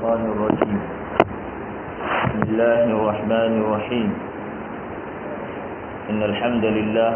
الشيطان الرجيم بسم الله الرحمن الرحيم إن الحمد لله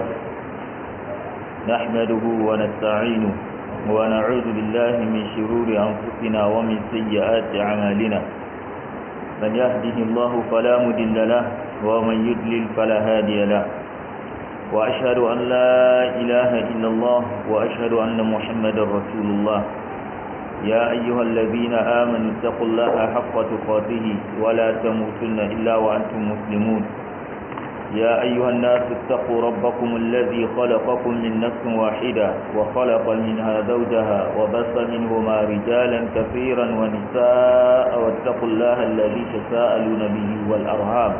نحمده ونستعينه ونعوذ بالله من شرور أنفسنا ومن سيئات أعمالنا من يهده الله فلا مضل له ومن يضلل فلا هادي له وأشهد أن لا إله إلا الله وأشهد أن محمدا رسول الله يا أيها الذين آمنوا اتقوا الله حق تقاته ولا تموتن إلا وأنتم مسلمون يا أيها الناس اتقوا ربكم الذي خلقكم من نفس واحدة وخلق منها زوجها وبث منهما رجالا كثيرا ونساء واتقوا الله الذي تساءلون به والأرهام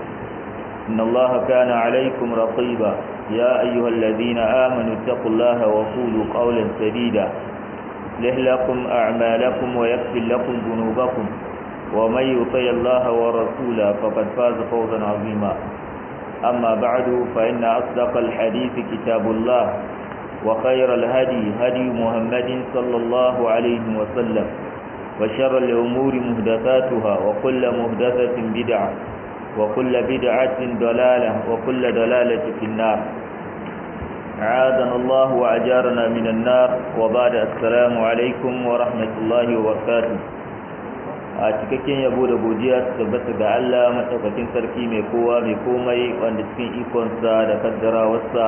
إن الله كان عليكم رقيبا يا أيها الذين آمنوا اتقوا الله وقولوا قولا سديدا يصلح لكم أعمالكم ويغفر لكم ذنوبكم ومن يطع الله ورسوله فقد فاز فوزا عظيما أما بعد فإن أصدق الحديث كتاب الله وخير الهدي هدي محمد صلى الله عليه وسلم وشر الأمور مهدثاتها وكل مهدثة بدعة وكل بدعة ضلالة وكل ضلالة في النار عادنا الله وأجارنا من النار وبعد السلام عليكم ورحمة الله وبركاته a cikakken yabo da godiya su tabbata ga Allah maɗaukakin sarki mai kowa mai komai wanda cikin ikonsa da kaddarawarsa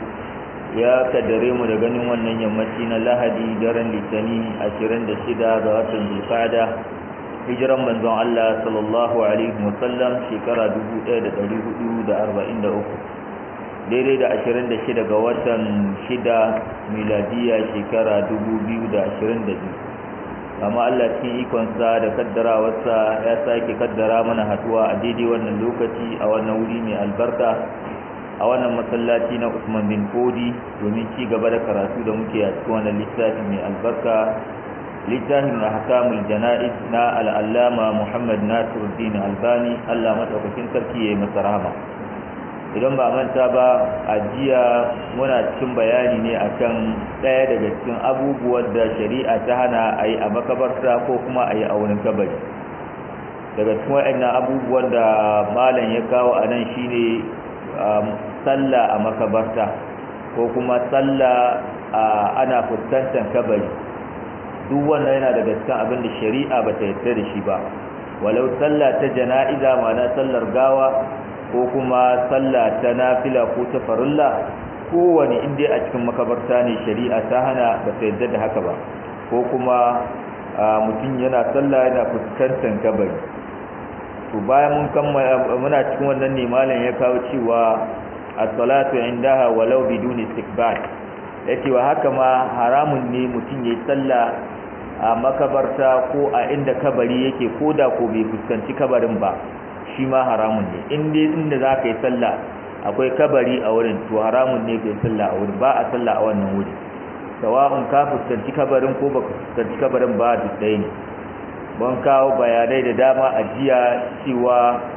ya kaddare mu da ganin wannan yammaci na lahadi daren litani 26 ga watan zulfada hijiran manzon Allah sallallahu alaihi wasallam shekara 1443 daidai da 26 ga watan 6 miladiya shekara 2022 amma Allah cikin ikonsa da kaddarawarsa ya sake kaddara mana haduwa a daidai wannan lokaci a wannan wuri mai albarka a wannan masallaci na Usman bin Fodi domin ci gaba da karatu da muke a cikin wannan littafi mai albarka littafin ahkamul jana'iz na al'allama Muhammad Nasiruddin Albani Allah madaukakin sarki yayi masa rahama idan ba manta ba a jiya muna cikin bayani ne akan ɗaya daga cikin abubuwan da shari'a ta hana a yi a makabarta ko kuma a yi a wurin kabari daga cikin waɗannan abubuwan da malam ya kawo a nan shine sallah a makabarta ko kuma sallah ana fuskantar kabari duk wannan yana daga cikin abin da shari'a ba ta yarda da shi ba walau sallah ta jana'iza ma'ana sallar gawa ko kuma sallah ta nafila ko ta farilla kowane inda a cikin makabarta ne shari'a ta hana ba ta yadda da haka ba ko kuma mutum yana sallah yana fuskantar kabari to bayan mun kammala muna cikin wannan ne malam ya kawo cewa as-salatu indaha walau bidun istiqbal yace wa haka ma haramun ne mutum yayi sallah a makabarta ko a inda kabari yake koda ko bai fuskanci kabarin ba shi ma haramun ne in dai inda za ka yi sallah akwai kabari a wurin to haramun ne ka yi sallah a wurin ba a sallah a wannan wuri sawa'un ka fuskanci kabarin ko baka fuskanci kabarin ba duk ɗaya ne mun kawo bayanai da dama a jiya cewa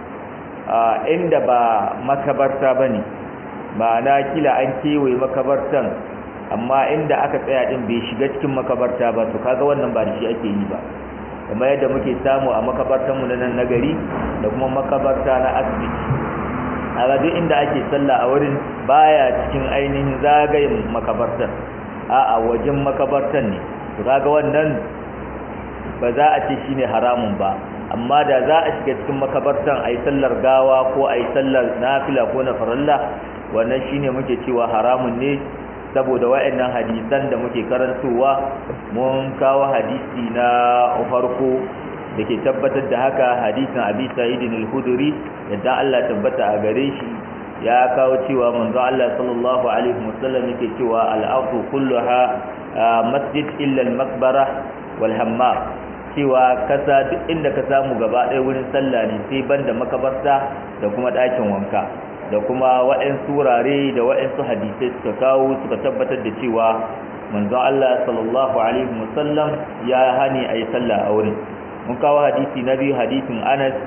inda ba makabarta ba ne ma'ana kila an kewaye makabartan amma inda aka tsaya din bai shiga cikin makabarta ba to kaga wannan ba da shi ake yi ba kamar yadda muke samu a makabartanmu na nan nagari da kuma makabarta na asibiti a duk inda ake sallah a wurin baya cikin ainihin zagayen makabartar a a wajen makabartan ne to kaga wannan ba za a ce shine haramun ba amma da za a shiga cikin makabartan ayi sallar gawa ko ayi sallar nafila ko na farilla wannan shine muke cewa haramun ne saboda wa'annan hadisan da muke karantowa mun kawo hadisi na farko da ke tabbatar da haka hadisin abi sa'idin al-khudri yadda Allah tabbata a gare shi ya kawo cewa manzo Allah sallallahu alaihi wasallam yake cewa al-ardu kulluha masjid illa al-maqbara wal hammam cewa kasa duk inda ka samu gaba ɗaya wurin sallah ne sai banda makabarta da kuma ɗakin wanka da kuma waɗansu wurare da waɗansu hadisai suka kawo suka tabbatar da cewa manzon Allah sallallahu alaihi wasallam ya hani a yi sallah a wurin mun kawo hadisi na biyu hadisin Anas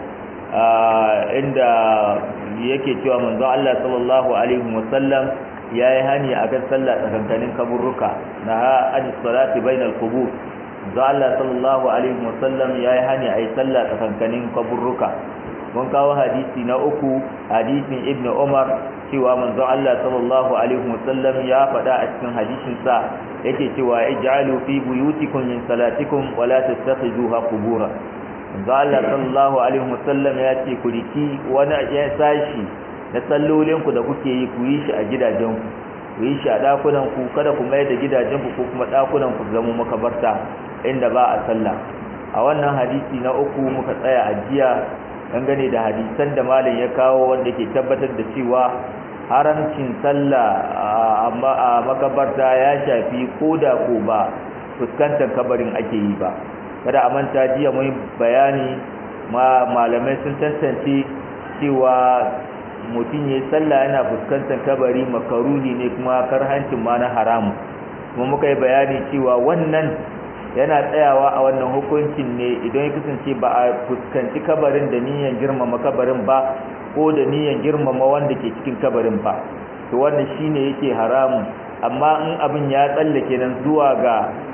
inda yake cewa manzon Allah sallallahu alaihi wasallam ya yi hani a kan sallah tsakankanin kaburruka na ha an salati bainal qubur za Allah sallallahu alaihi wasallam ya yi hani a yi sallah tsakankanin kaburruka mun kawo hadisi na uku hadisin ibn umar cewa manzo Allah sallallahu alaihi wasallam ya faɗa a cikin hadisin sa yake cewa ij'alu fi buyutikum min salatikum wa la tattakhiduha qubura manzo Allah sallallahu alaihi wasallam ya ce ku riki wani ya sashi na sallolin ku da kuke yi ku yi shi a gidajen ku ku yi shi a dakunan ku kada ku mai da gidajen ku ko kuma dakunan ku zama makabarta inda ba a sallah a wannan hadisi na uku muka tsaya a jiya dangane da hadisan da malam ya kawo wanda ke tabbatar da cewa haramcin sallah a makabarta ya shafi ko da ko ba fuskantar kabarin ake yi ba kada a manta jiya mun bayani ma malamai sun tantance cewa mutum ya sallah yana fuskantar kabari makaruhi ne kuma karhancin ma na haramu kuma muka yi bayani cewa wannan yana tsayawa a wannan hukuncin ne idan ya kasance ba a fuskanci kabarin da niyyar girmama kabarin ba ko da niyyar girmama wanda ke cikin kabarin ba to wannan shine yake haramun amma in abin ya tsallake nan zuwa ga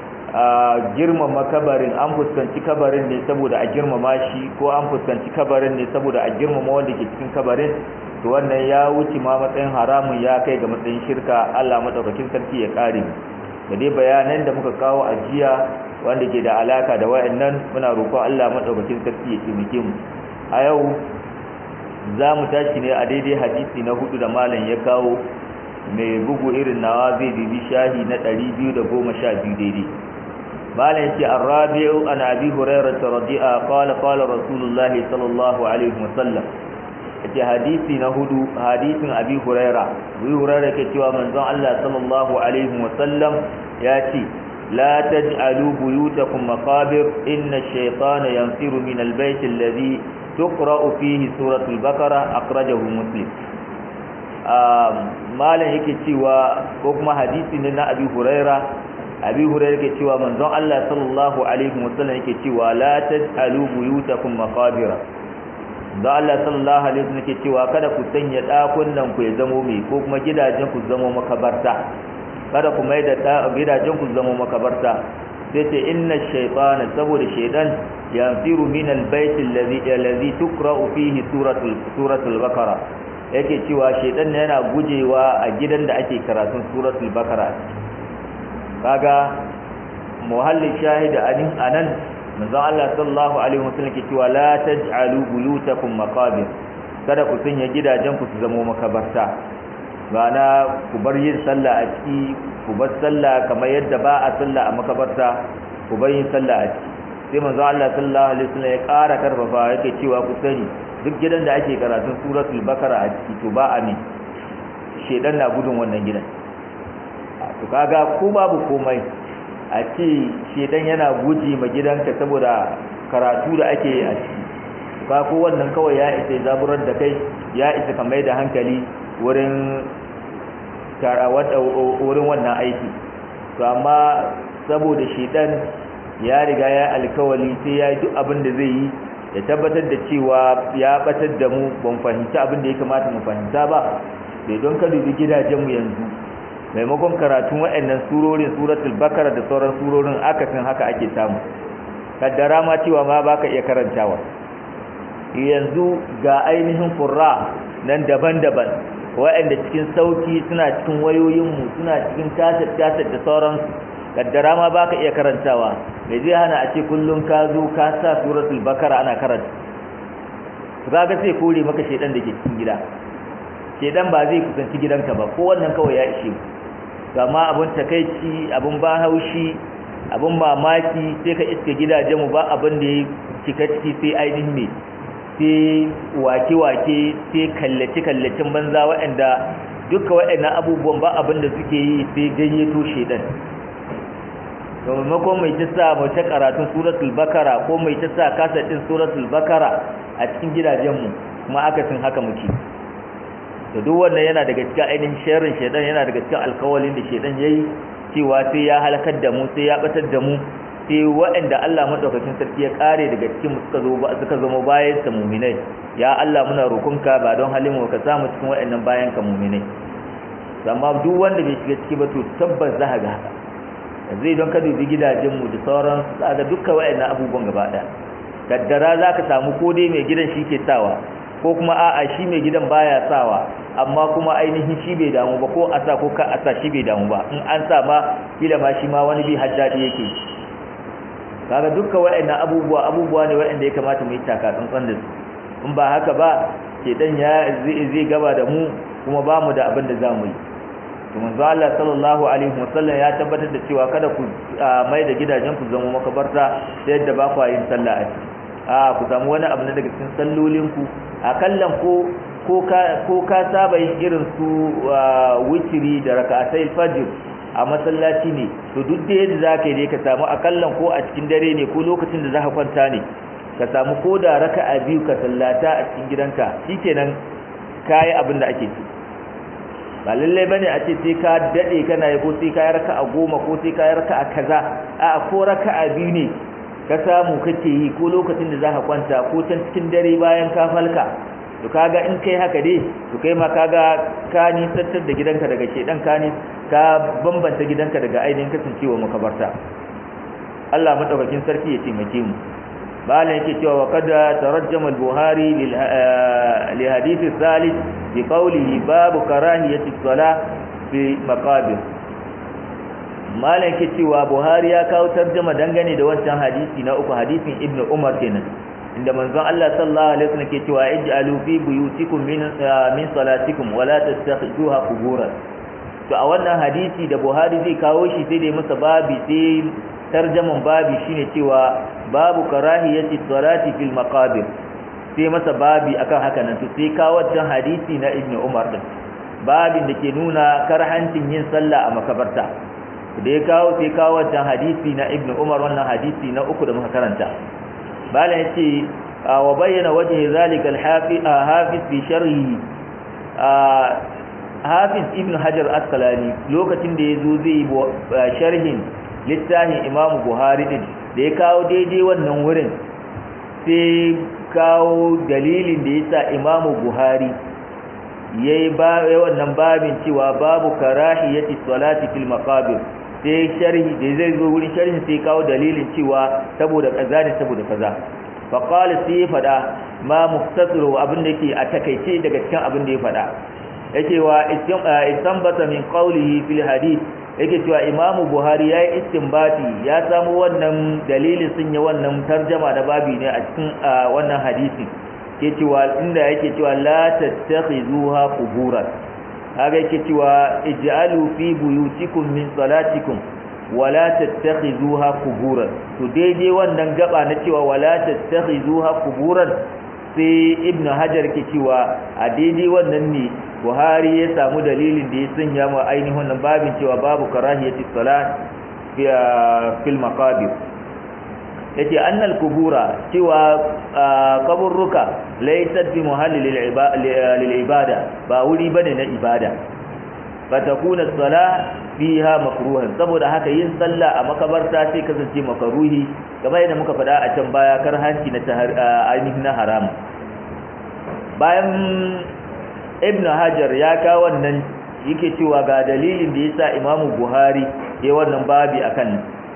girmama kabarin an fuskanci kabarin ne saboda a girmama shi ko an fuskanci kabarin ne saboda a girmama wanda ke cikin kabarin to wannan ya wuce ma matsayin haramun ya kai ga matsayin shirka Allah madaukakin sarki ya kare da dai bayanan da muka kawo a jiya wanda ke da alaka da wayannan muna roƙon Allah madaukakin sarki ya taimake mu a yau za mu tashi ne a daidai hadisi na hudu da malam ya kawo mai bugu irin nawa zai bibi shahi na 212 daidai malam ce arrabi'u an abi hurairah radi'a qala qala rasulullahi sallallahu alaihi wasallam yace hadisi na hudu hadisin abi hurairah abi hurairah ke cewa manzon Allah sallallahu alaihi wasallam ya ce لا تجعلوا بيوتكم مقابر إن الشيطان ينفر من البيت الذي تقرأ فيه سورة البقرة أخرجه مسلم malam yake cewa ko kuma hadisi ne na abi huraira abi huraira yake cewa manzon Allah sallallahu alaihi wasallam yake cewa la taj'alu buyutakum maqabira da Allah sallallahu alaihi wasallam yake cewa kada ku sanya dakunan ku ya zamo mai ko kuma gidajen ku zamo makabarta kada ku mai da gidajen ku zamo makabarta sai ce inna shaytana saboda shaytan yanfiru min albayt alladhi alladhi tuqra'u fihi suratul suratul baqara yake cewa shaytan yana gujewa a gidan da ake karatun suratul baqara kaga muhallin shahid anin anan manzo Allah sallallahu alaihi wasallam ke cewa la taj'alu buyutakum maqabir kada ku sanya gidajen ku su zamo makabarta bana ku bar yin sallah a ciki ku bar sallah kamar yadda ba a sallah a makabarta ku bar yin sallah a ciki sai manzo Allah sallallahu alaihi wasallam ya ƙara karfafa yake cewa ku sani duk gidan da ake karatun suratul bakara a ciki to ba a ne shedan na gudun wannan gidan to kaga ko babu komai a ce shedan yana guji ma gidanka saboda karatu da ake yi a ciki ka ko wannan kawai ya isa zaburar da kai ya isa ka mai da hankali wurin wurin wannan aiki to amma saboda shedan ya riga ya alkawali sai ya yi duk abin da zai yi ya tabbatar da cewa ya batar da mu ban fahimci abin da ya kamata mu fahimta ba sai don ka dubi gidajenmu yanzu maimakon karatun waɗannan surorin suratul bakara da sauran surorin akasin haka ake samu kaddara ma cewa ma baka iya karantawa yanzu ga ainihin qurra nan daban-daban waɗanda cikin sauki suna cikin wayoyinmu suna cikin tasir-tasir da sauransu kaddara ma baka iya karantawa mai zai hana a ce kullum ka zo ka sa suratul bakara ana karanta to kaga sai kore maka shedan da ke cikin gida shedan ba zai kusanci gidanka ba ko wannan kawai ya ishe amma abun takeici abun ba haushi abun mamaki sai ka iska gidajen mu ba abin da ya cika ciki sai ainihin me sai wake-wake sai kallace-kallacin banza waɗanda duka waɗannan abubuwan ba abin da suke yi sai gayyato shedan to maimakon mai ta sa mai ta karatun suratul bakara ko mai ta sa kasadin suratul bakara a cikin gidajenmu kuma akasin haka muke to duk wannan yana daga cikin ainihin sharrin shedan yana daga cikin alkawalin da shedan yayi cewa sai ya halakar da mu sai ya batar da mu sai waɗanda Allah madaukakin sarki ya kare daga cikin suka zo suka zama bayan sa mu'minai ya Allah muna roƙonka ba don halin mu ka samu cikin waɗannan bayan ka mu'minai amma duk wanda bai shiga ciki ba to tabbas za ga haka zai don ka dubi gidajenmu da sauran za ga dukkan waɗannan abubuwan gaba ɗaya kaddara za ka samu ko dai mai gidan shi ke sawa ko kuma a'a shi mai gidan baya sawa amma kuma ainihin shi bai damu ba ko a sa ko ka a sa shi bai damu ba in an sa ma kila ma shi ma wani bi haddadi yake kaga dukkan waɗannan abubuwa abubuwa ne waɗanda ya kamata mu yi taka tsantsan da su in ba haka ba shedan ya zai gaba da mu kuma ba mu da abin da za mu yi to manzo Allah sallallahu alaihi wasallam ya tabbatar da cewa kada ku mai da gidajen ku zama makabarta da yadda ba ku yin sallah a ciki a ku samu wani abu na daga cikin sallolin ku akallan ko ko ka ko ka saba yin irin su witri da rak'atai fajr a masallaci ne to duk da yadda zaka yi ka samu akallan ko a cikin dare ne ko lokacin da zaka kwanta ne ka samu ko da raka'a biyu ka sallata a cikin gidanka shikenan kai abin da ake so ba lallai bane a ce sai ka dade kana yi ko sai ka yi raka'a goma ko sai ka yi raka'a kaza a ko raka'a biyu ne ka samu kake yi ko lokacin da zaka kwanta ko can cikin dare bayan ka falka to kaga in kai haka dai to kai ma kaga ka nisantar da gidanka daga shedan ka ni ka bambanta gidanka daga ainihin kasancewa makabarta Allah madaukakin sarki ya taimake mu malam yake cewa wa kada tarajjama al-buhari li hadith al-thalith bi qawlihi babu karahiyati as-salah fi maqabir malam yake cewa buhari ya kawo tarjuma dangane da wancan hadisi na uku hadisin ibnu umar kenan inda manzon Allah sallallahu alaihi wasallam ke cewa ij'alu fi buyutikum min min salatikum wa la tattakhiduha quburan to a wannan hadisi da buhari zai kawo shi sai dai masa babi sai tarjaman babi shine cewa babu karahiyati salati fil maqabir sai masa babi akan haka nan to sai kawo wannan hadisi na ibnu umar din babin da ke nuna karhancin yin sallah a makabarta da ya kawo sai kawo wannan hadisi na ibnu umar wannan hadisi na uku da muka karanta bala yace wa bayyana wajhi zalika al-hafiz fi sharhi hafiz ibnu hajar asqalani lokacin da yazo zai sharhin littafin imamu buhari din da ya kawo daidai wannan wurin sai kawo dalilin da yasa imamu buhari yayi ba wannan babin cewa babu karahiyati salati fil maqabir sai sharhi da zai zo wurin sharhin sai kawo dalilin cewa saboda kaza ne saboda kaza fa qala sai fada ma muftasiru abin da yake a takeice daga cikin abin da ya fada yake wa istanbata min qawlihi fil hadith yake cewa imamu buhari ya yi istinbati ya samu wannan dalilin sun yi wannan tarjama da babi ne a cikin wannan hadisi ke cewa inda yake cewa la tattakhizuha quburan haka yake cewa ij'alu fi buyutikum min salatikum wala tattakhizuha quburan to daidai wannan gaba na cewa wala tattakhizuha quburan sai ibnu hajar ke cewa a daidai wannan ne buhari ya samu dalilin da ya sanya ma ainihin wannan babin cewa babu karahiyati salat fil maqabir yace annal kubura cewa kaburruka laysat bi muhalli lil ibada ba wuri bane na ibada fatakuna salah fiha makruhan saboda haka yin sallah a makabarta sai kasance makaruhi kamar yadda muka faɗa a can baya karhanci na ainihin na haram bayan ibnu hajar ya kawo wannan yake cewa ga dalilin da yasa imamu buhari ya wannan babi akan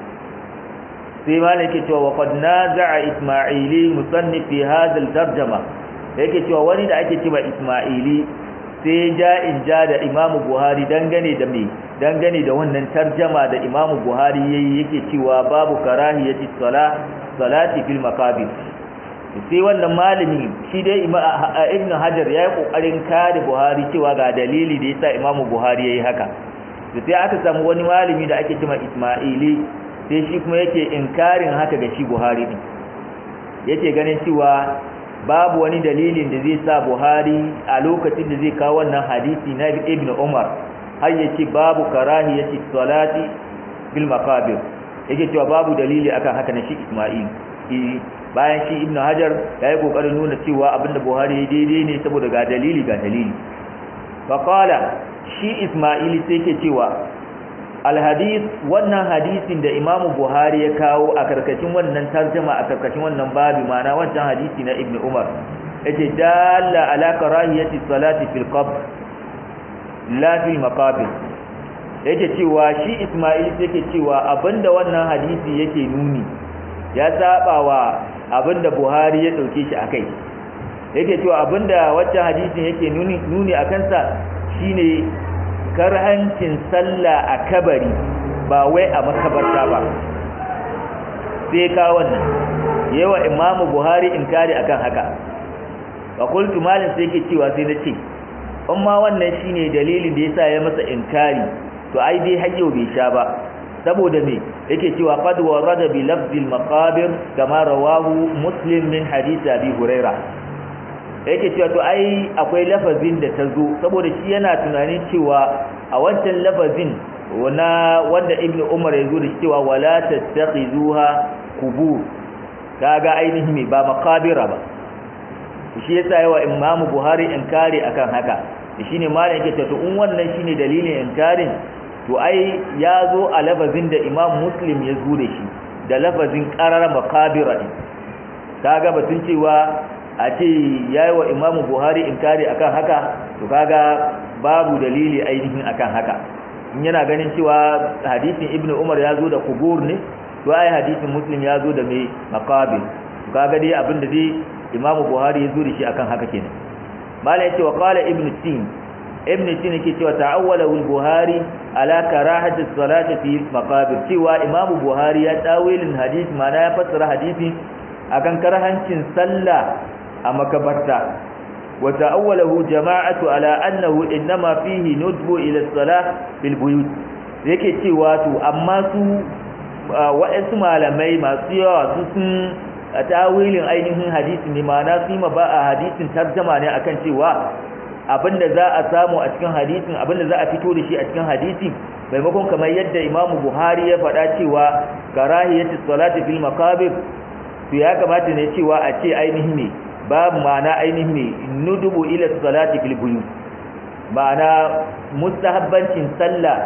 sai malam yake cewa wa qad naza'a isma'ili musannif fi hadha al-tarjuma yake cewa wani da ake cewa isma'ili sai ja in ja da imamu buhari dangane da me dangane da wannan tarjama da imamu buhari yayi yake cewa babu karahiyati salah salati fil maqabir sai wannan malami shi dai ibn hajar ya yi kokarin kare buhari cewa ga dalili da yasa imamu buhari yayi haka sai aka samu wani malami da ake cewa isma'ili sai shi kuma yake inkarin haka ga shi buhari din yake ganin cewa babu wani dalilin da zai sa buhari a lokacin da zai kawo wannan hadisi na ibn umar har ya ce babu karahiyati salati bil maqabir yake cewa babu dalili akan haka na shi isma'il bayan shi ibnu hajar ya yi kokarin nuna cewa abinda buhari ya daidai ne saboda ga dalili ga dalili faqala shi isma'ili sai ke cewa alhadith wannan hadisin da imamu buhari ya kawo a karkashin wannan tarjuma a karkashin wannan babi ma'ana wancan hadisi na ibnu umar yace dalla ala karahiyati salati fil qabr la fil maqabir yake cewa shi Ismail yake cewa abinda wannan hadisi yake nuni ya saba wa abinda Buhari ya dauke shi akai yake cewa abinda wacce hadisin yake nuni nuni akan sa shine karhancin sallah a kabari ba wai a makabarta ba sai ka wannan yawa imamu buhari inkari akan haka wa qultu malin sai yake cewa sai nace amma wannan shine dalilin da yasa ya masa inkari to ai dai hayyo bai sha ba saboda me yake cewa qad warada bi lafzil maqabir kama rawahu muslim min hadith abi huraira yake cewa to ai akwai lafazin da ta zo saboda shi yana tunanin cewa a wancan lafazin wana wanda ibnu umar ya zo da cewa wala tattakhizuha qubur kaga ainihi me ba maqabira ba shi yasa yawa imamu buhari inkari akan haka shine malam yake to in wannan shine dalilin inkarin to ai ya zo a lafazin da imam muslim ya zo da shi da lafazin qarar maqabira kaga batun cewa a ce yayi wa imamu buhari inkari akan haka to kaga babu dalili ainihin akan haka in yana ganin cewa hadisin ibnu umar ya zo da kubur ne to ai hadisin muslim ya zo da mai maqabir to kaga dai abinda dai imamu buhari ya zo da shi akan haka kenan mala yace wa qala ibnu tin ibnu tin yake cewa ta'awwala al-buhari ala karahati salati fi maqabir cewa imamu buhari ya tawilin hadisi mana ya fassara hadisi akan karhancin sallah a makabarta وتأوله جماعة على أنه إنما فيه ندب إلى الصلاة في البيوت yake cewa to amma su wa'ansu malamai masu yawa su sun tawilin ainihin hadisi ne ma'ana su ma ba a hadisin tarjama ne akan cewa abinda za a samu a cikin hadisin abinda za a fito da shi a cikin hadisi maimakon kamar yadda Imam Buhari ya faɗa cewa karahiyatu salati fil maqabir to ya kamata ne cewa a ce ainihin ne babu ma'ana ainihin ne nudubu ila salati fil buyut ma'ana mustahabbancin sallah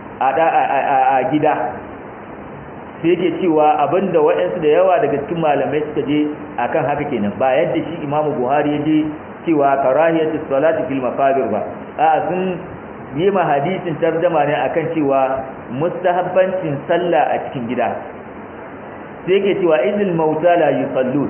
a gida sai yake cewa abinda waɗansu da yawa daga cikin malamai suka je akan haka kenan ba yadda shi imamu buhari ya je cewa karahiyatu salati fil maqabir ba a sun yi ma hadisin tarjama ne akan cewa mustahabbancin sallah a cikin gida sai yake cewa idil mauta la yusallun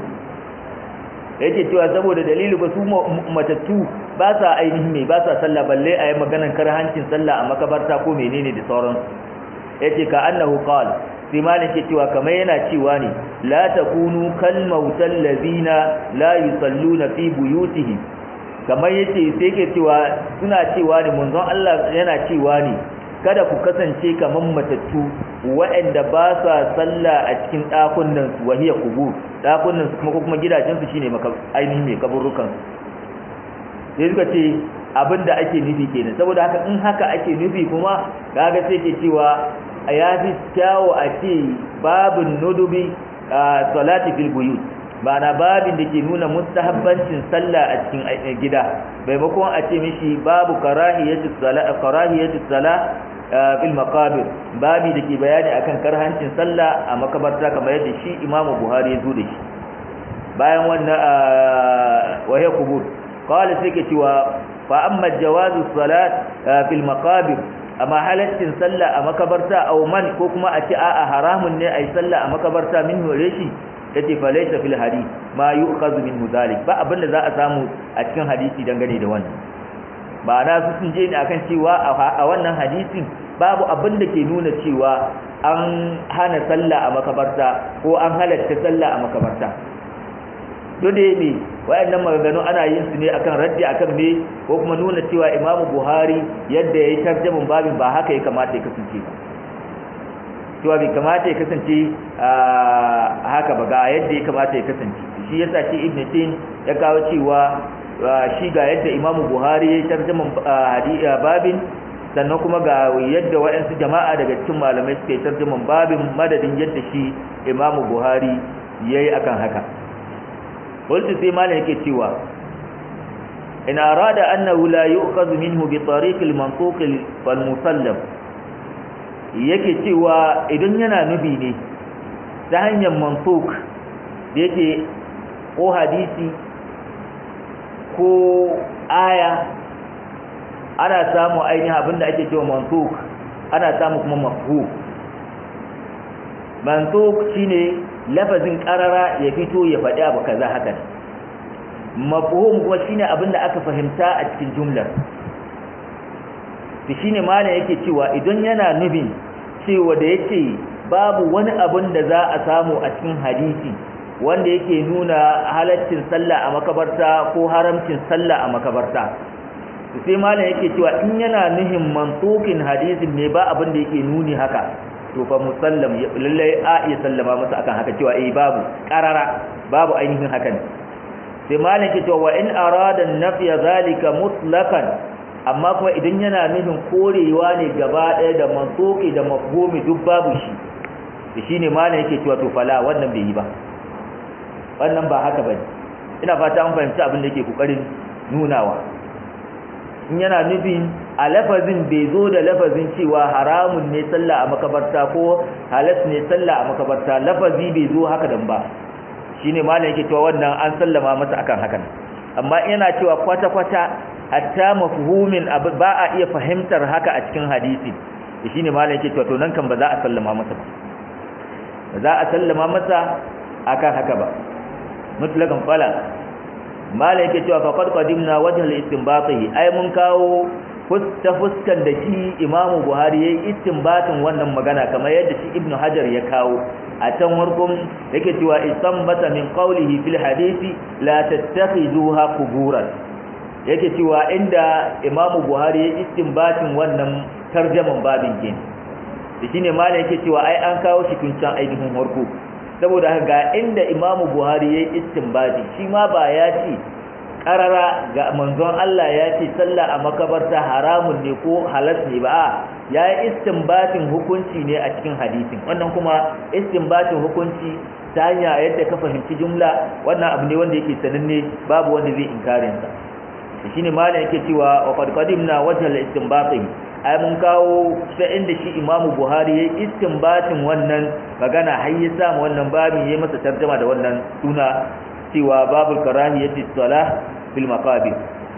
yake cewa saboda dalili ba su matattu ba sa ainihin mai ba sa sallah balle a yi maganan karhancin sallah a makabarta ko menene da sauran yace ka annahu qal sai malin ke cewa kamar yana cewa ne la takunu kal mautal ladina la yusalluna fi buyutihim kamar yace sai ke cewa suna cewa ne munzon Allah yana cewa ne kada ku kasance kamar matattu waɗanda ba sa sallah a cikin ɗakunan su wahiya kubur ɗakunan su kuma ko kuma gidajen su shine ainihin mai kaburrukan sai suka ce abin da ake nufi kenan saboda haka in haka ake nufi kuma kaga sai ke cewa ya fi kyawo a ce babin nudubi salati fil buyut na babin da ke nuna mustahabbancin sallah a cikin gida maimakon a ce mishi babu karahiyatu salah karahiyatu salah fil maqabir babi da ke bayani akan karhancin sallah a makabarta kamar yadda shi imamu buhari ya zo da shi bayan wannan wahya kubur qala sai ke cewa fa amma jawazu salat fil maqabir amma halaccin sallah a makabarta aw man ko kuma a ce a'a haramun ne ai sallah a makabarta min hore shi yace fa laysa fil hadith ma yu'khadhu minhu dhalik ba abinda za a samu a cikin hadisi dangane da wannan ba na su sun je ne akan cewa a wannan hadisin babu abin da ke nuna cewa an hana sallah a makabarta ko an halatta sallah a makabarta dole ne wayannan maganganu ana yin su ne akan raddi akan me ko kuma nuna cewa Imam Buhari yadda yayi tarjumin babin ba haka ya kamata ya kasance ba cewa bai kamata ya kasance haka ba ga yadda ya kamata ya kasance shi yasa shi Ibn Tin ya kawo cewa shi ga yadda Imam Buhari yayi tarjumin babin sannan kuma ga yadda waɗansu jama'a daga cikin malamai suka yi tarjumin babin madadin yadda shi Imam Buhari yayi akan haka قلت في مالك yake cewa in arada annahu la yu'khadhu minhu bi tariq al-mantuq wal-musallam yake cewa idan yana nubi ne ta hanyar mantuq yake ko hadisi ko aya ana samu ainihin abinda ake cewa mantuq ana samu kuma mafhum mantuk shine lafazin karara ya fito ya faɗi abu kaza haka mafhum kuma shine abin da aka fahimta a cikin jumlar to shine malam yake cewa idan yana nufin cewa da yace babu wani abin da za a samu a cikin hadisi wanda yake nuna halaccin sallah a makabarta ko haramcin sallah a makabarta sai malam yake cewa in yana nuhin mantukin hadisin ne ba abin da yake nuni haka to fa musallam lallai a iya sallama masa akan haka cewa eh babu qarara babu ainihin hakan sai malam yake cewa wa in arada nafiya zalika mutlaqan amma kuma idan yana nufin korewa ne gaba ɗaya da mantuki da mafhumi duk babu shi shine malam yake cewa to fala wannan bai yi ba wannan ba haka bane ina fata an fahimci abin da yake kokarin nunawa in yana nufin a lafazin bai zo da lafazin cewa haramun ne sallah a makabarta ko halas ne sallah a makabarta lafazi bai zo haka dan ba shine malam yake cewa wannan an sallama masa akan hakan amma yana cewa kwata kwata hatta mafhumin ba a iya fahimtar haka a cikin hadisi shine malam yake cewa to nan kan ba za a sallama masa ba ba za a sallama masa akan haka ba mutlakan fala mala yake cewa faqad qadimna wajhal istinbatihi ai mun kawo fuska fuskan da shi imamu buhari yayi istinbatin wannan magana kamar yadda shi ibnu hajar ya kawo a can warkun yake cewa istanbata min qawlihi fil hadisi la tattakhizuha quburan yake cewa inda imamu buhari yayi istinbatin wannan tarjaman babin kin shine mala yake cewa ai an kawo shi tun can ainihin warko saboda ga inda imamu buhari ya yi istinbadi shi ma ba ya ce karara ga manzon Allah ya ce sallah a makabarta haramun ne ko halas ne ba ya yi istinbatin hukunci ne a cikin hadisin wannan kuma istinbatin hukunci ta hanya yadda ka fahimci jumla wannan abu ne wanda yake sananne babu wanda zai inkarin sa shine malam yake cewa wa qad qadimna wajha al-istinbati ai mun kawo sai inda shi imamu buhari ya istinbatin wannan magana har ya samu wannan babin ya masa tarjuma da wannan suna cewa babul karahiyati salah fil maqabir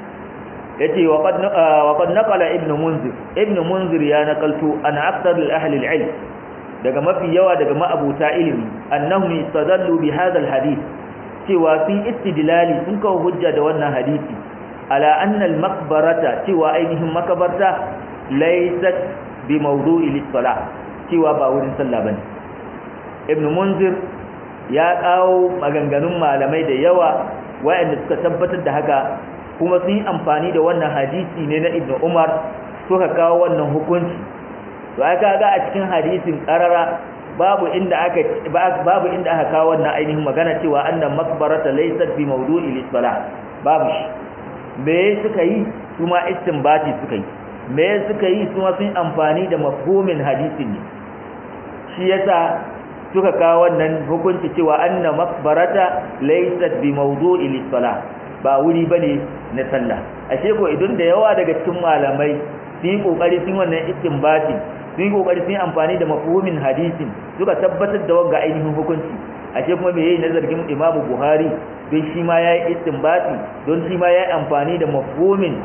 yace wa qad wa qad naqala ibn munzir ibn munzir ya naqaltu an akthar al ahli al ilm daga mafi yawa daga ma'abuta ilimi annahum istadallu bi hadha al hadith cewa fi istidlali sun kawo hujja da wannan hadisi ala anna al maqbarata cewa ainihin makabarta laysat bi mawdu'i lis-salah cewa ba wurin sallah bane ibn munzir ya kawo maganganun malamai da yawa wayanda suka tabbatar da haka kuma sun yi amfani da wannan hadisi ne na ibn umar suka kawo wannan hukunci to aka ga a cikin hadisin karara babu inda aka babu inda aka kawo wannan ainihin magana cewa annan makbarata laysat bi mawdu'i lis-salah babu shi me suka yi kuma istinbati suka yi me suka yi kuma sun amfani da mafhumin hadisin ne shi yasa suka kawo wannan hukunci cewa anna makbarata laysat bi mawdu'i lis-salah ba wuri bane na sallah ashe ko idan da yawa daga cikin malamai sun yi kokari sun wannan istinbati sun yi kokari sun amfani da mafhumin hadisin suka tabbatar da wanga ainihin hukunci ashe kuma me yayi na zargin Imam Buhari don shi ma yayi istinbati don shi ma yayi amfani da mafhumin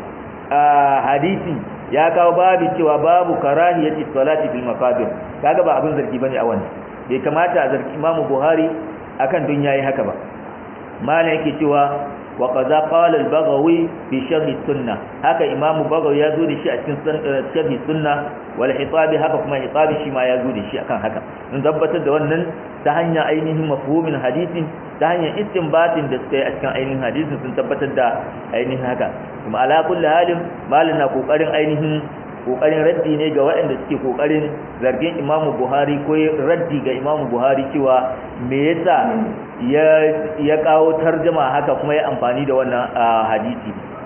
hadisi ya kawo babu cewa babu karahiyati salati fil maqabir kaga ba abin zargi bane a wannan bai kamata a zargi Imam Buhari akan dun yayi haka ba malam yake cewa wa qaza qala al-baghawi fi sharh sunnah haka Imam Baghawi ya zo da shi a cikin sharh sunnah wal hitabi haka kuma hitabi shi ma ya zo da shi akan haka in tabbatar da wannan ta hanyar ainihin mafhumin hadisin ta hanyar istinbatin da suka yi a cikin ainihin hadisin sun tabbatar da ainihin haka kuma ala kulli halin malin na kokarin ainihin kokarin raddi ne ga waɗanda suke kokarin zargin Imam Buhari ko raddi ga Imam Buhari cewa me yasa ya ya kawo tarjuma haka kuma ya amfani da wannan hadisi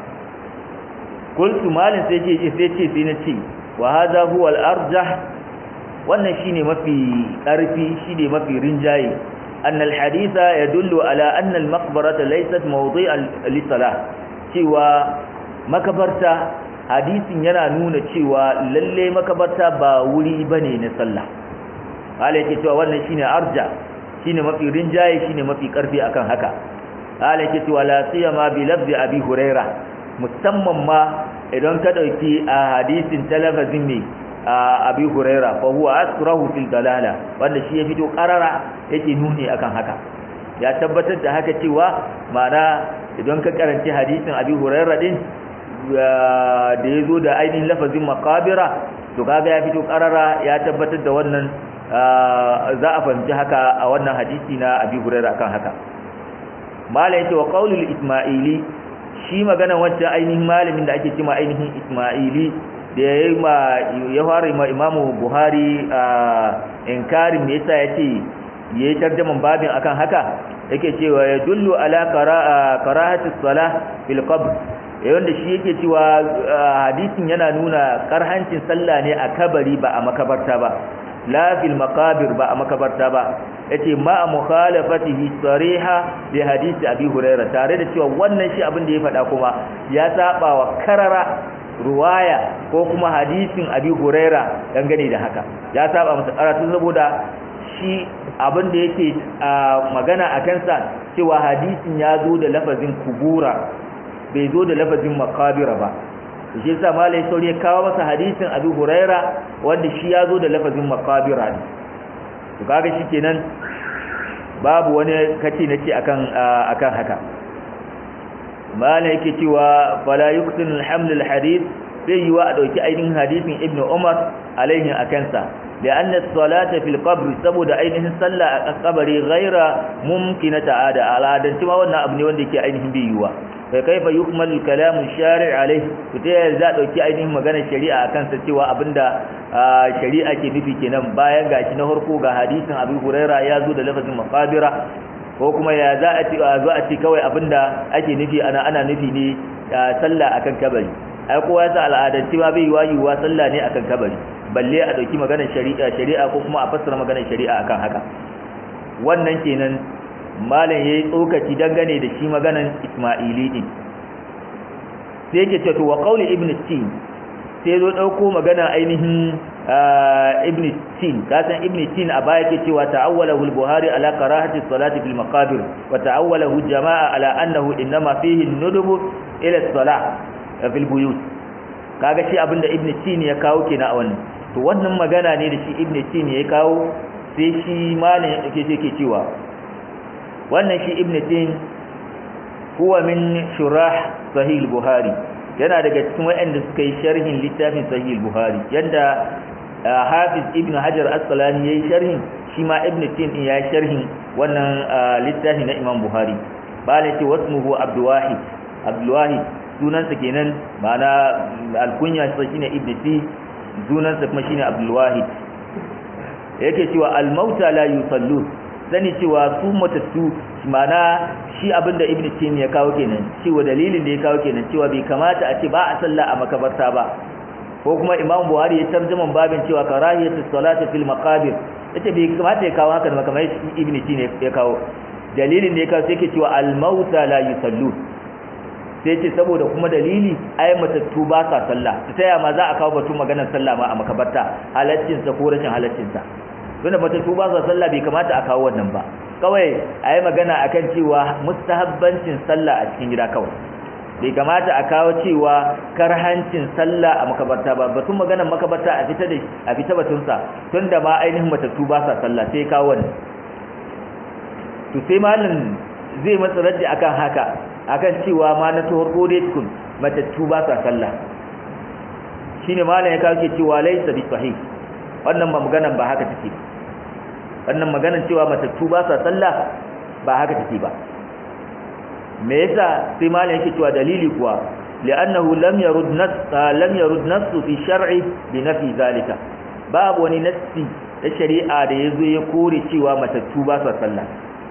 kultu malin sai ce sai ce sai na ce wa hadha huwa al-arjah wannan shine mafi ƙarfi shine mafi rinjaye أن الحديث يدل على أن المقبرة ليست موضيعا للصلاة cewa makabarta hadisin yana nuna cewa lalle makabarta ba wuri bane na sallah hala yake cewa wannan shine arja shine mafi rinjaye shine mafi karfi akan haka hala yake cewa la siyama bi lafzi abi huraira musamman ma idan ka dauki a hadisin talafazin ne abi huraira fa huwa asrahu fil dalala wanda shi ya fito karara yake nuni akan haka ya tabbatar da haka cewa mana idan ka karanci hadisin abi huraira din da ya zo da ainihin lafazin makabira to kaga ya fito karara ya tabbatar da wannan za a fahimci haka a wannan hadisi na abi huraira akan haka malam yace wa qaulul isma'ili shi magana wancan ainihin malamin da ake cewa ainihin isma'ili da ya ma ya fara ma imamu buhari inkarin me yasa yace yayi tarjaman babin akan haka yake cewa ya dullu ala karahati salah fil qabr wanda shi yake cewa hadisin yana nuna karhancin sallah ne a kabari ba a makabarta ba la fil maqabir ba a makabarta ba yace ma mukhalafatihi sariha bi hadisi abi hurairah tare da cewa wannan shi abin da ya faɗa kuma ya saba wa karara ruwaya ko kuma hadisin abi hurairah dangane da haka ya saba masa karatu saboda shi abin da yake magana a kansa cewa hadisin ya zo da lafazin kubura bai zo da lafazin makabira ba shi yasa malai sauri ya kawo masa hadisin abu huraira wanda shi ya zo da lafazin makabira ne to kaga shi kenan babu wani kace na ce akan akan haka malai yake cewa fala yuqtin alhamd alhadith sai yiwa a dauki ainihin hadisin ibnu umar alaihi akansa لأن الصلاة في القبر سبب أينه صلى القبر غير ممكنة عادة على عادة ما وانا أبني وانا كي أينه بيوا فكيف يكمل الكلام الشارع عليه فتيه ذات وكي أينه مغانا الشريعة كان ستوى أبندا شريعة كي نفي كنام بايا غاشي نهرقو غا حديث أبي هريرة يازو لفظ مقابرة ko kuma ya za a ci zo a ci kawai abinda ake nufi ana ana nufi ne sallah akan kabari ai kowa ya sa al'adanci ma bai yiwa sallah ne akan kabari balle a dauki maganar shari'a shari'a ko kuma a fassara maganar shari'a akan haka wannan kenan malam yayi tsokaci dangane da shi maganar Isma'ili din sai yake cewa wa qauli ibn tin sai zo dauko magana ainihin ibn tin kasan ibn tin a baya yake cewa ta'awwalahu al-buhari ala karahati salati fil maqabir wa ta'awwalahu jama'a ala annahu inma fihi an-nudub ila as-salah fil buyut kaga shi abinda ibn tin ya kawo kenan a wannan to wannan magana ne da shi ibn tin ya kawo sai shi malam yake yake cewa wannan shi ibn tin huwa min shurah sahih al-buhari yana daga cikin waɗanda suka yi sharhin littafin sahih al-buhari yanda hafiz ibn hajar asqalani yayi sharhin shi ma ibn tin ya yi sharhin wannan littafi na imam buhari bala ce wasmuhu abdul wahid abdul wahid sunansa kenan ma'ana alkunya sa shine ibn tin sunansa kuma shine abdul wahid yake cewa al-mauta la yusallun sani cewa su matattu mana shi abinda ibnu tin ya kawo kenan cewa dalilin da ya kawo kenan cewa bai kamata a ce ba a sallah a makabarta ba ko kuma imam buhari ya tarjuma babin cewa karahiyatu salati fil maqabir yace bai kamata ya kawo haka da kamar ibnu tin ya kawo dalilin da ya kawo sai ke cewa al mauta la yusallu sai ce saboda kuma dalili ai matattu ba sa sallah ta yaya ma za a kawo batun maganar sallah ma a makabarta halaccin sa ko rashin halaccin sa tunda matattu ba sa sallah bai kamata a kawo wannan ba kawai a yi magana a kan cewa mustahabbancin sallah a cikin gida kawai bai kamata a kawo cewa karhancin sallah a makabarta ba batun maganar makabarta a fita da a fita batunsa tun da ma ainihin matattu ba sa sallah sai kawo wannan to sai malam zai matsa raddi akan haka akan cewa ma na tuhur dai tukun matattu ba sa sallah shine malam ya kawo ke cewa laysa bi sahih wannan ba maganar ba haka take wannan maganar cewa matattu ba sa sallah ba haka take ba me yasa sai malam yake cewa dalili kuwa li'annahu lam yarud nas lam yarud nas fi shar'i bi nafi zalika babu wani nassi da shari'a da yazo ya kore cewa matattu ba sa sallah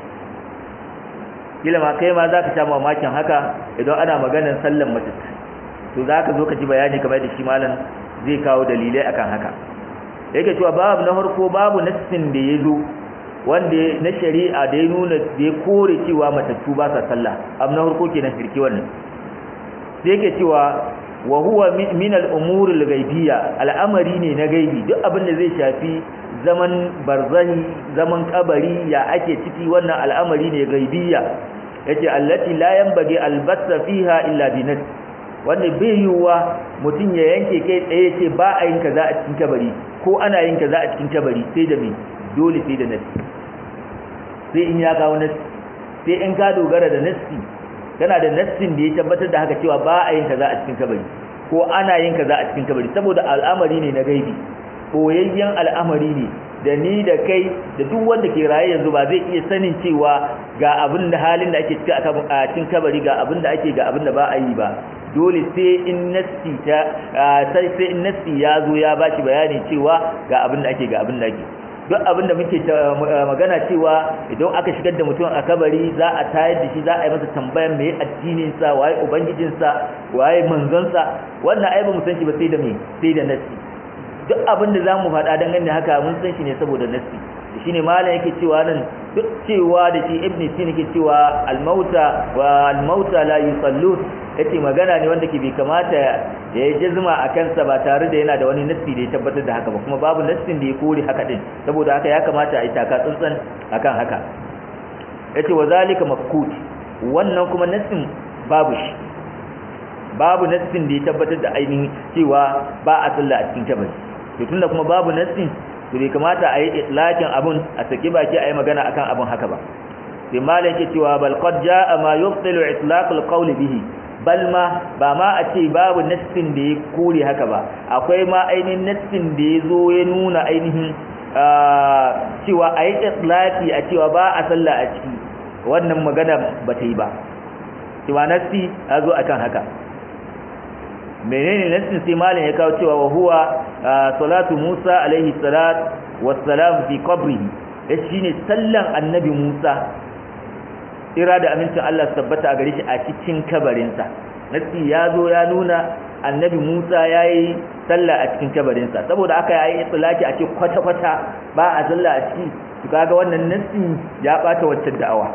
kila ma kai ma zaka sha mamakin haka idan ana maganar sallan matattu to zaka zo ka ji bayani kamar da shi malam zai kawo dalilai akan haka yake cewa babu na farko babu nassin da ya zo wanda na shari'a da ya nuna da ya kore cewa matattu ba sa sallah abu na farko kenan firki wannan sai yake cewa wa huwa min al-umur al-ghaibiyya al'amari ne na gaibi duk abin da zai shafi zaman barzahi zaman kabari ya ake ciki wannan al'amari ne gaibiyya yace allati la yanbaghi al-batta fiha illa bi wanda bai yiwuwa mutum ya yanke kai tsaye ce ba a yin kaza a cikin kabari ko ana yin kaza a cikin kabari sai da me dole sai da nasi sai in ya kawo nasi sai in ka dogara da nasi kana da nassin da ya tabbatar da haka cewa ba a yin kaza a cikin kabari ko ana yin kaza a cikin kabari saboda al'amari ne na gaibi koyayyen al'amari ne da ni da kai da duk wanda ke raye yanzu ba zai iya sanin cewa ga abin da halin da ake ciki a cikin kabari ga abin da ake ga abin da ba a yi ba dole sai in nassi ta sai sai in nassi ya zo ya bashi bayani cewa ga abin da ake ga abin da ake duk abin da muke magana cewa idan aka shigar da mutum a kabari za a tayar da shi za a yi masa tambayan mai addinin sa waye ubangijin sa waye manzon sa wannan ai ba mu san shi ba sai da me sai da nassi duk abin da zamu faɗa dangane haka mun san shi ne saboda nassi shine malam yake cewa nan duk cewa da shi ibn sin yake cewa al-mauta wa al-mauta la yusallun yace magana ne wanda ke bai kamata ya yi jazma a kansa ba tare da yana da wani nassi da ya tabbatar da haka ba kuma babu nassin da ya kore haka din saboda haka ya kamata a yi taka tsantsan akan haka yace wa zalika mafkut wannan kuma nassin babu shi babu nassin da ya tabbatar da ainihin cewa ba a sallah a cikin kabari to tunda kuma babu nassin to bai kamata a yi itlaqin abun a saki baki a yi magana akan abun haka ba sai malam yake cewa bal qad jaa ma yubtilu itlaq al bihi bal ma ba ma a ce babu nassin da ya kore haka ba akwai ma ainihin nassin da ya zo ya nuna ainihin cewa a yi itlaqi a cewa ba a sallah a ciki wannan magana ba ta yi ba cewa nassi ya zo akan haka menene nassin sai malam ya kawo cewa wa huwa salatu Musa alaihi salat wassalam fi qabrihi ya shine sallan annabi Musa ira da amincin Allah tabbata a gare shi a cikin kabarinsa nassi ya zo ya nuna annabi Musa yayi sallah a cikin kabarinsa saboda aka yayi itlaki a ce kwata kwata ba a sallah a ciki to kaga wannan nassi ya bata waccan da'awa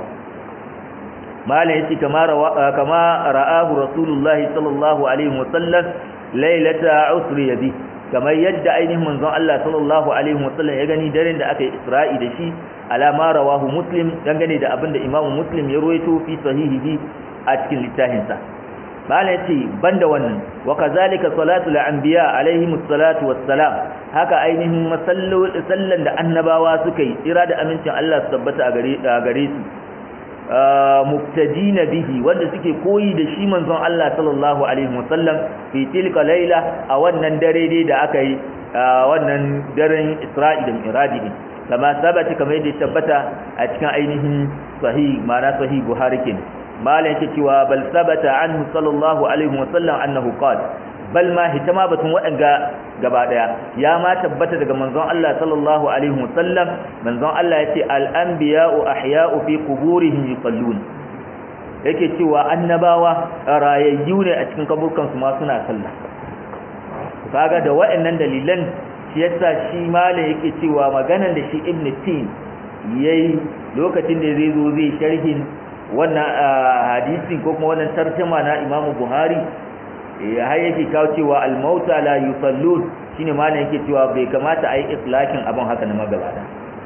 malam yace kama kama ra'ahu rasulullahi sallallahu alaihi wasallam lailata usri bi kamar yadda ainihin manzon Allah sallallahu alaihi wasallam ya gani daren da aka yi Isra'i da shi alama rawahu muslim dangane da abinda Imam Muslim ya ruwaito fi sahihihi a cikin littafinsa malam yace banda wannan wa kazalika salatul anbiya alaihim salatu wassalam haka ainihin masallan da annabawa suka yi tsira da amincin Allah su tabbata a gare su muktadina bihi wanda suke koyi da shi manzon Allah sallallahu alaihi wasallam fi tilka laila a wannan dare dai da aka yi wannan daren Isra'i da Mi'raji kama sabata kamar yadda tabbata a cikin ainihin sahih ma'ana sahih Buhari kin malam yake cewa bal sabata anhu sallallahu alaihi wasallam annahu qala bal ma hitama batun waɗanga gaba daya ya ma tabbata daga manzon Allah sallallahu alaihi wasallam manzon Allah yace al anbiya'u ahya'u fi quburihim yusallun yake cewa annabawa rayayyu ne a cikin kaburkan su ma suna sallah kaga da waɗannan dalilan shi yasa shi malam yake cewa maganar da shi ibn tin yayi lokacin da zai zo zai sharhin wannan hadisi ko kuma wannan tarjuma na Imam Buhari ya har yake kawo cewa al-mauta la yusallun shine malam yake cewa bai kamata a yi islakin abin haka na magabata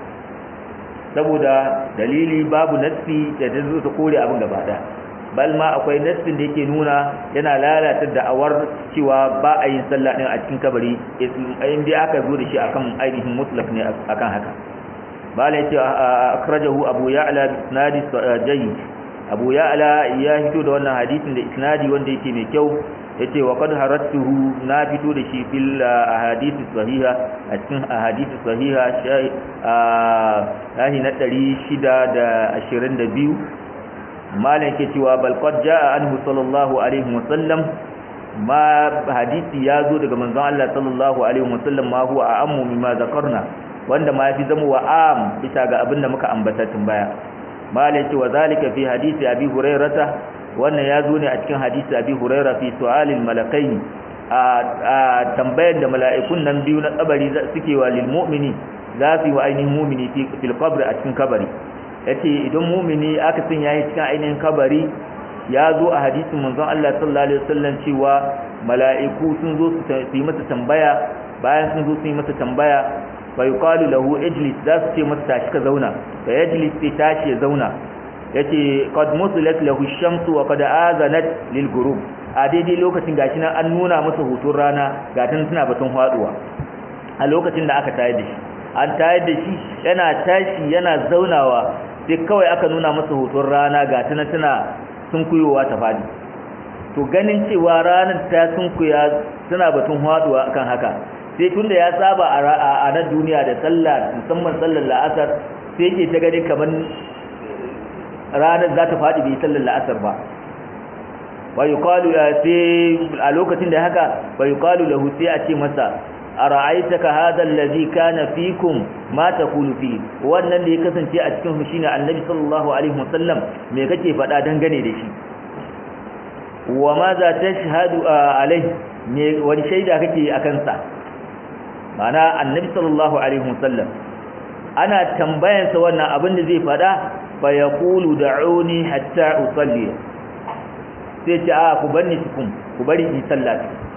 saboda dalili babu nassi da ta zo ta kore abin gabata bal ma akwai nassin da yake nuna yana lalata da'awar cewa ba a yin sallah din a cikin kabari in dai aka zo da shi akan ainihin mutlak ne akan haka bala yace akhrajahu abu ya'la bi isnadi jayyid abu ya'la ya fito da wannan hadisin da isnadi wanda yake mai kyau yace wa qad haratuhu na fito da shi fil ahadith sahiha a cikin ahadith sahiha shahi na 622 malam yake cewa bal qad jaa anhu sallallahu alaihi wasallam ma hadisi ya zo daga manzon Allah sallallahu alaihi wasallam ma huwa a'ammu mimma zakarna wanda ma yafi zama wa am bisa ga abin da muka ambata tun baya malam yake wa zalika fi hadisi abi hurairata wannan ya zo ne a cikin hadisi abi huraira fi su'alil malakaini a tambayar da mala'ikun nan biyu na kabari suke wa lil mu'mini za su yi wa ainihin mu'mini fil qabri a cikin kabari yace idan mu'mini aka san yayi cikin ainihin kabari ya zo a hadisin manzon Allah sallallahu alaihi wasallam cewa mala'iku sun zo su yi masa tambaya bayan sun zo su yi masa tambaya fa yuqalu lahu ijlis za su ce masa tashi ka zauna fa yajlis sai tashi ya zauna yace qad musilat lahu ash-shamsu wa qad azanat lil ghurub a daidai lokacin gashi nan an nuna masa hutun rana ga tun suna batun faduwa a lokacin da aka tayar da shi an tayar da shi yana tashi yana zaunawa sai kawai aka nuna masa hutun rana ga tun tana sunkuyowa ta fadi to ganin cewa ranar ta sunkuya suna batun faduwa akan haka sai tunda ya saba a nan duniya da sallah musamman sallar la'asar sai yake ta gani kamar ranar za ta faɗi bai sallar la'asar ba wa yuqalu sai a lokacin da haka wa yuqalu lahu sai a ce masa ara'aitaka hadha allazi kana fikum ma taqulu fi wannan da ya kasance a cikin shi shine annabi sallallahu alaihi wasallam me kake faɗa dangane da shi wa ma za tashhadu alaihi me wani shaida kake akan sa mana annabi sallallahu alaihi wasallam ana tambayansa wannan abin da zai faɗa fa yaqulu da'uni hatta usalli sai ce a ku bar ni tukun ku bari in sallah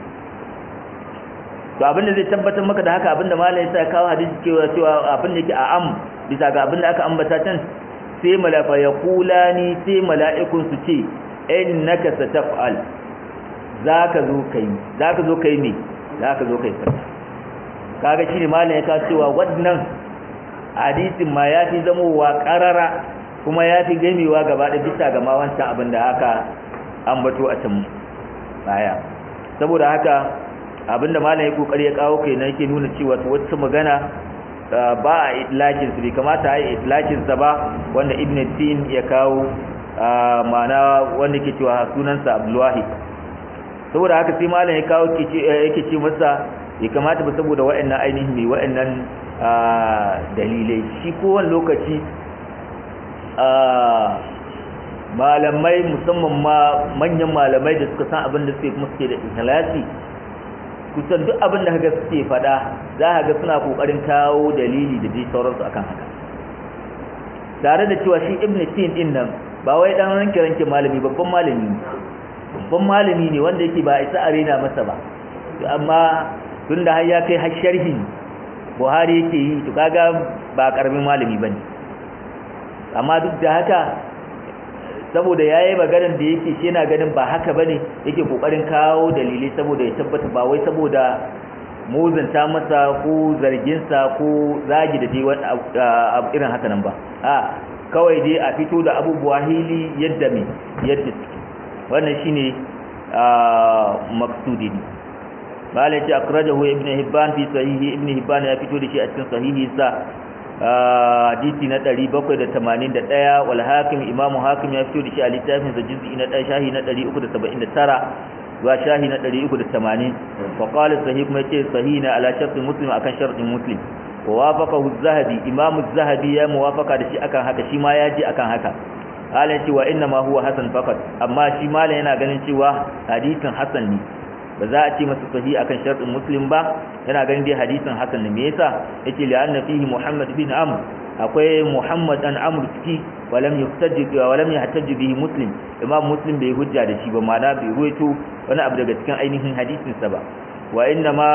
to abinda zai tabbatar maka da haka abinda malai ya kawo hadisi cewa cewa abin da yake a am bisa ga abinda aka ambata can sai malafa ya kulani sai mala'ikun su ce innaka sataf'al zaka zo kai zaka zo kai me zaka zo kai sallah kaga shine malai ya kawo cewa wannan hadisin ma ya fi zamowa karara kuma ya fi gamewa gaba da bisa ga ma wancan abin da aka ambato a can baya saboda haka abinda malam ya kokari ya kawo kai na yake nuna cewa wata magana ba a itlakin su bai kamata a yi itlakin sa ba wanda ibn tin ya kawo ma'ana wanda ke cewa sunansa abdulwahi saboda haka sai malam ya kawo yake ce masa ya kamata ba saboda wa'annan ainihin mai wa'annan dalilai shi kowane lokaci malamai musamman ma manyan malamai da suka san abin da suke kuma suke da ikhlasi kusan duk abin da kaga suke fada za ka ga suna kokarin kawo dalili da dai sauransu akan haka tare da cewa shi ibn tin din nan ba wai dan ranke ranke malami babban malami babban malami ne wanda yake ba isa arena masa ba amma tunda har ya kai har sharhi Buhari yake yi to kaga ba karamin malami bane amma duk da haka saboda yayi maganar da yake shi yana ganin ba haka bane yake kokarin kawo dalilai saboda ya tabbata ba wai saboda muzanta masa ko zargin sa ko zagi da dai wani irin haka nan ba a kawai dai a fito da abubuwa hili yadda me yadda suke wannan shine maksudi ne malai ce akrajahu ibn hibban fi sahihi ibn hibban ya fito da shi a cikin sahihi sa hadisi na 781 wal hakim imam hakim ya fito da shi a littafin sa juz'i na 1 shahi na 379 zuwa shahi na 380 fa qala sahih kuma yace sahih na ala shartu muslim akan shartin muslim wa wafaqahu az-zahabi imam az-zahabi ya muwafaqa da shi akan haka shi ma ya ji akan haka halin cewa inna ma huwa hasan faqat amma shi malam yana ganin cewa hadisin hasan ne ba za a ce masa sahi akan shartin muslim ba yana ganin dai hadisin hasan ne me yasa yace li anna fihi muhammad bin amr akwai muhammad an amr ciki walam yuhtajj walam yahtajj bihi muslim imam muslim bai hujja da shi ba ma'ana bai ruwaito wani abu daga cikin ainihin hadisin sa ba wa inna ma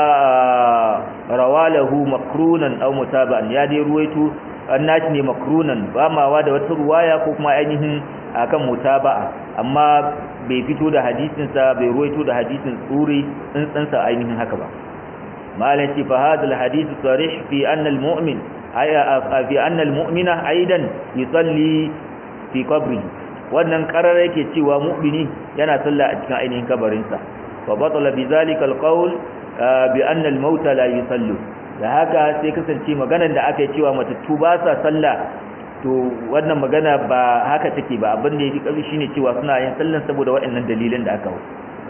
rawalahu makrunan aw mutaba'an ya dai ruwaito annashi ne makrunan ba mawa da wata ruwaya ko kuma ainihin akan mutaba'a amma bai fito da hadisin sa bai ruwaito da hadisin tsuri tsantsan sa ainihin haka ba malan ce fa hadal hadith sarih fi anna al mu'min fi anna al mu'mina aidan yusalli fi qabri wannan karar yake cewa mu'mini yana sallah a cikin ainihin kabarin sa fa batala bi zalika al qawl bi anna al mauta la yusallu da haka sai kasance maganar da aka yi cewa matattu ba sa sallah to wannan magana ba haka take ba abin da yake kafi shine cewa suna yin sallan saboda waɗannan dalilan da aka hau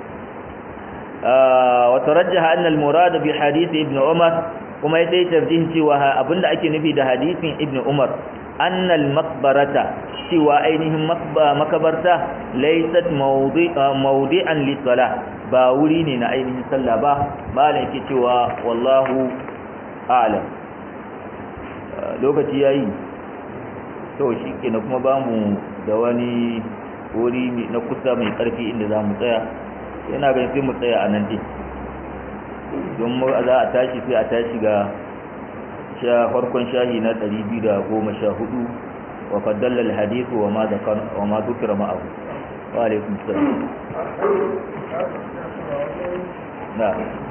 wa tarajjaha anna al-murad bi hadith ibn umar kuma ya dai tarjihin cewa abinda ake nufi da hadisin ibn umar anna al-maqbarata cewa ainihin makabarta laysat mawdi'an lis-salah ba wuri ne na ainihin sallah ba malam yake cewa wallahu a'lam lokaci yayi to shi ke na kuma ba mu da wani wuri na kusa mai karfi inda za mu tsaya yana ganin sai mu tsaya a nan dai don za a tashi sai a tashi ga farkon shahi na 214 wa qad dalla al-hadith wa ma dhakar wa ma dhukira ma'ahu wa alaikum salam na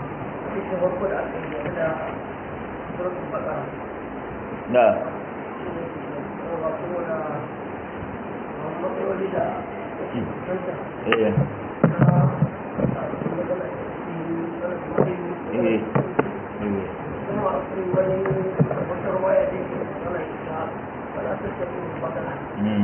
na eh eh Mm.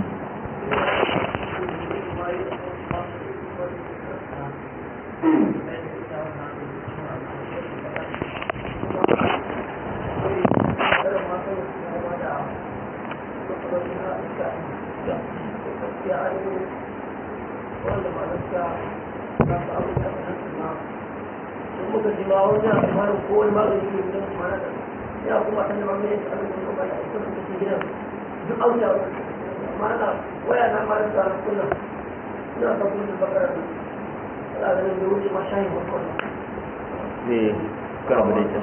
muka ji ma wani abu ma ko wani magani ne da kuma na ya kuma san da ma mai da abin da ba ya ita da take gidan duk auta ma na waya na ma da kunna ina ka kunna bakara ne ala da ne wuce ma shayi ba kunna eh kar mu dai ta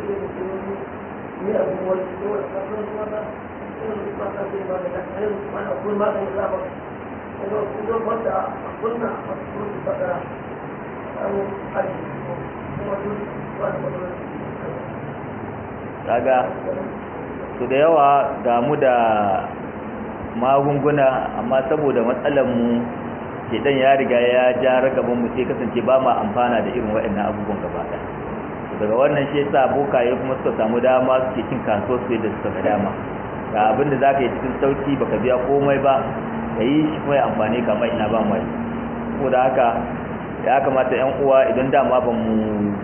ni abu wani ko wani kafin kuma da ina ma ka ce ba da kai ma na kun ma kai za ba ko ko ba da kunna kunna bakara an aji kaga su da yawa damu da magunguna amma saboda matsalar mu shedan ya riga ya ja ragaban mu sai kasance ba ma amfana da irin waɗannan abubuwan gaba ɗaya daga wannan shi yasa bokaye kuma suka samu dama suke cin kasuwar su da suka ga dama ga abin da zaka yi cikin sauki baka biya komai ba ka yi shi kuma ya amfani ka mai ina ba mai saboda haka ya kamata yan uwa idan dama ba mu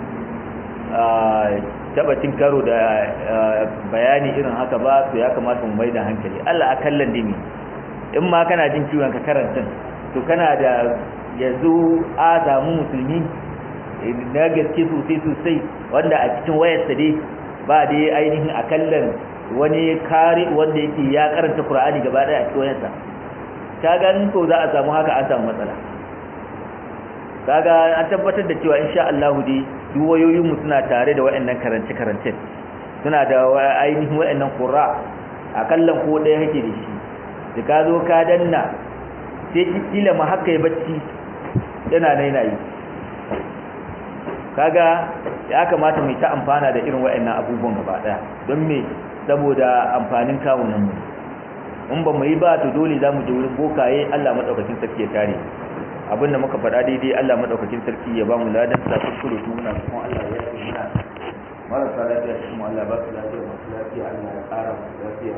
taba cin karo da bayani irin haka ba to ya kamata mu mai da hankali Allah akallan dimi in ma kana jin ciwon ka karanta to kana da yanzu azamu musulmi na gaske sosai sosai wanda a cikin wayarsa dai ba dai ainihin akallan wani kare wanda yake ya karanta Qur'ani gaba daya a cikin wayarsa kaga in ko za a samu haka an samu matsala kaga an tabbatar da cewa insha Allah dai duk wayoyin mu suna tare da wayannan karance karance suna da ainihin wayannan qur'a akallan ko ɗaya kake da shi da ka zo ka danna sai kila ma haka ya bacci yana naina yi kaga ya kamata mu ta amfana da irin wayannan abubuwan gaba daya don me saboda amfanin kawunan mu in ba mu yi ba to dole za mu je wurin bokaye Allah madaukakin sarki ya kare abinda muka faɗa daidai Allah madaukakin sarki ya ba mu ladan sa kuskure kuma muna kuma Allah ya yi muna marasa lafiya kuma Allah ba su lafiya masu lafiya Allah ya ƙara masu lafiya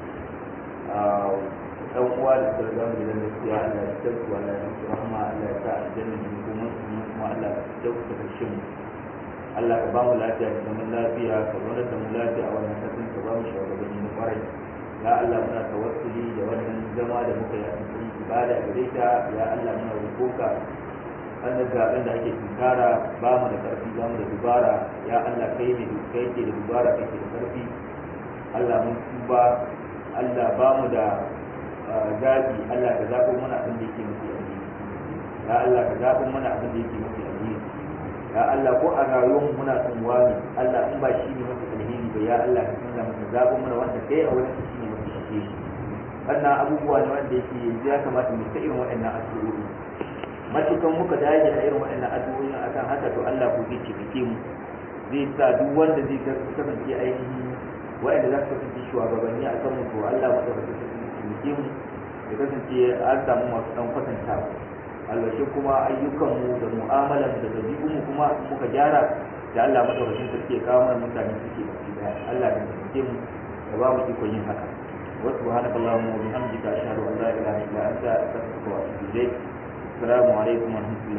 ɗan uwa da suka riga mu gidan gaskiya Allah ya tsarki Allah ya musu rahama Allah ya sa aljanna ne kuma kuma Allah ya dauka karshen mu Allah ka ba mu lafiya da zaman lafiya ka zauna da mu lafiya a wannan kasan ka ba mu shugabanni na kwarai ya Allah muna tawassuli da wannan zama da muka yi a cikin ibada gare ta ya Allah muna roƙoka wannan zaɓen da ake tunkara ba mu da ƙarfi ba mu da dubara ya Allah kai ne kai ke da dubara kai ke da ƙarfi Allah mun tuba Allah ba mu da zaɓi Allah ka zaɓo mana abin da yake mafi alheri ya Allah ka zaɓo mana abin da yake mafi alheri ya Allah ko a rayuwar mu muna son wani Allah in ba shi ne mafi alheri ba ya Allah ka canza mana zaɓo mana wanda kai a wurin shi ne mafi alheri wannan abubuwa ne wanda yake yanzu ya kamata mu ta irin waɗannan addu'o'i matukan muka dage da irin waɗannan addu'o'i akan haka to Allah ko zai cike mu zai sa duk wanda zai kasance ainihin waɗanda za su kasance shugabanni a kan mu to Allah madaukakin sarki cike mu ya kasance an samu masu ɗan kwatantawa albashi kuma ayyukanmu da mu'amalan da dabi'un mu kuma muka gyara da Allah madaukakin sarki ya kawo mana mutane suke baki daya Allah ya cike mu da ba mu ikon yin haka وسبحانك اللهم وبحمدك أشهد أن لا إله إلا أنت أستغفرك وأتوب إليك السلام عليكم ورحمة الله